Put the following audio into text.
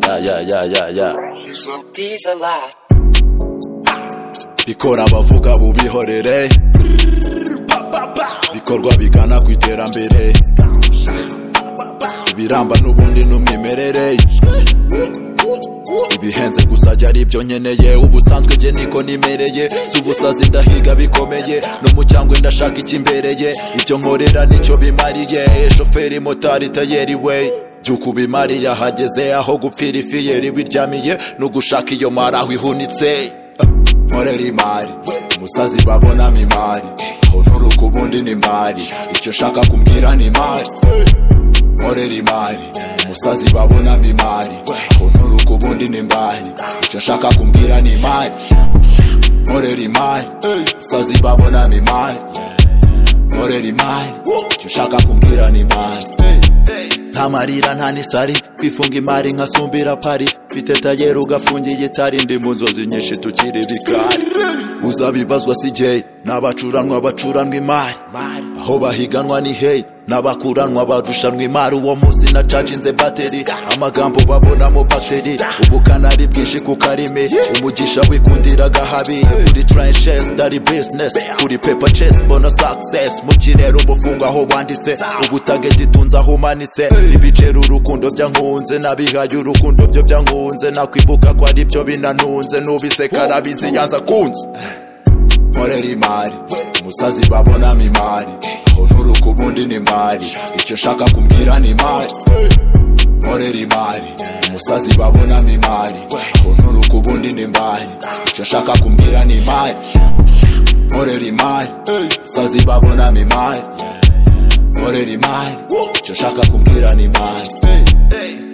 yeah, yeah, yeah. These are live. bikora abavuga bubihorere bikorwa bigana ku iterambere ibiramba n'ubundi n'umwimerere ibihenze gusa jya ari ibyo nkeneye ubusanzwe jye niko nimereye si ubusazi ndahiga bikomeye no mu cyangwe ndashaka ikimbereye ibyo nkorera nicyo bimariye shoferi motari tayeri we byuku bimariye ahageze aho gupfira ifiyeri biryamiye no gushaka iyo mari aho ihunitse nkorera imari umusazi babonamo imari aho nturuka ubundi ni imari icyo nshaka kumbwira ni imari nkorera imari umusazi babonamo imari aho nturuka ubundi ni imari icyo nshaka kumbwira ni imari nkorera imari umusazi babonamo imari nkorera imari icyo nshaka kumbwira ni imari nta marira nta n'isari kwifunga imari nkasumbira pari mfite tayeri ugafungiye itari ndi mu nzozi nyinshi tukiri bikari uzabibazwa si jyeyi ni abacuranwa bacuranwa imari aho bahiganwa ni heyi n'abakuranwa barushanwa imari uwo munsi na caginze bateri amagambo babonamo bateri ubukana ari bwinshi ku karimi umugisha wikundira agahabi kuri trenches dari business kuri paper chess bona success mu kirere umufungo aho wanditse ubutageti tunze aho umanitse ibiceri urukundo byankunze nabihaye urukundo byo byankunze nakwibuka ko ari byo binanunze nubiseka arabizi yanza kunze nkorera imari umusazi babonamo imari aho nturuka ubundi ni imari icyo nshaka kumbwira ni imari nkorera imari umusazi babonamo imari aho nturuka ubundi ni imari icyo nshaka kumbwira ni imari nkorera imari umusazi babonamo imari nkorera imari icyo nshaka kumbwira ni imari